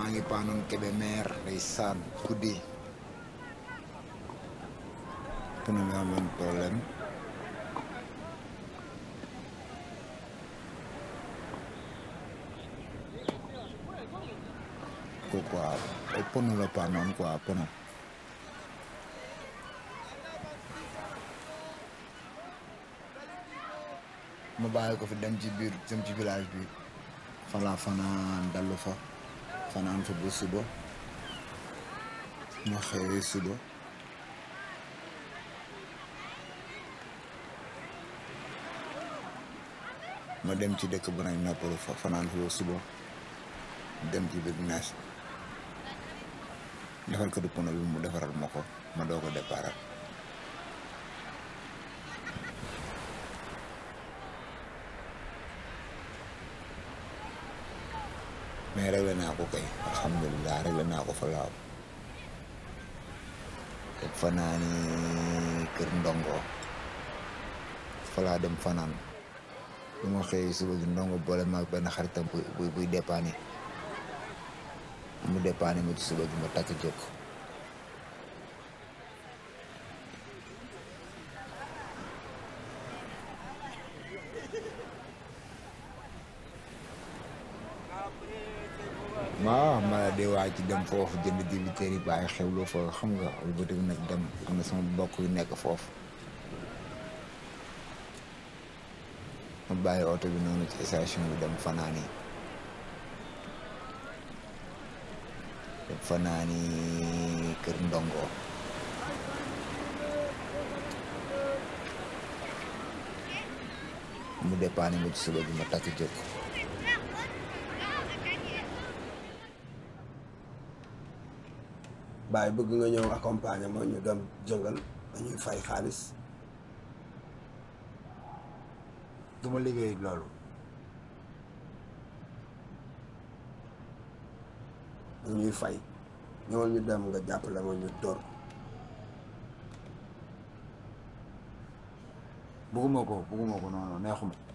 maa ngi paanoon Kébémer day saan guddi pneu bi amoon problème ko quoi ay pneu la paanoon quoi pneu ma bàyyi ko fi dem ci biir dem ci village bi fala fanaan dallu fa fanaan fa ba suba ma xëyee suba ma dem ci dëkk bu nañ noppalu fa fanaan fa ba suba dem ci biir nees defal ko du pono bi mu defaral ma ko ma doo ko déparal mais réglé naa ko kay alhamdulilah réglé naa ko fa laaw te fanaani kër ndongo fa laa dem fanaan bu ma xëyee suba gi ndongo boole maag benn xaritam buy buy buy dépanné mu dépanné ma ci suba gi ma takk jóg waaw ma di waaj ci dem foofu jënd dibiteer yi bàyyi xewlu fa xam nga lu bëti nag dem am na sama mbokk yu nekk foofu ma bàyyi oto bi noonu ci station bi dem fanaani dem fanaani kër ndongo mu dépanné ma ci suba bi ma takk jóg baay bëgg nga ñëw accompagner ma ñu dem jëngal dañuy fay xaalis du ma liggéey loolu dañuy fay ñëwal ñu dem nga jàppale ma ñu dóor bugguma ko bugguma ko noonu neexuma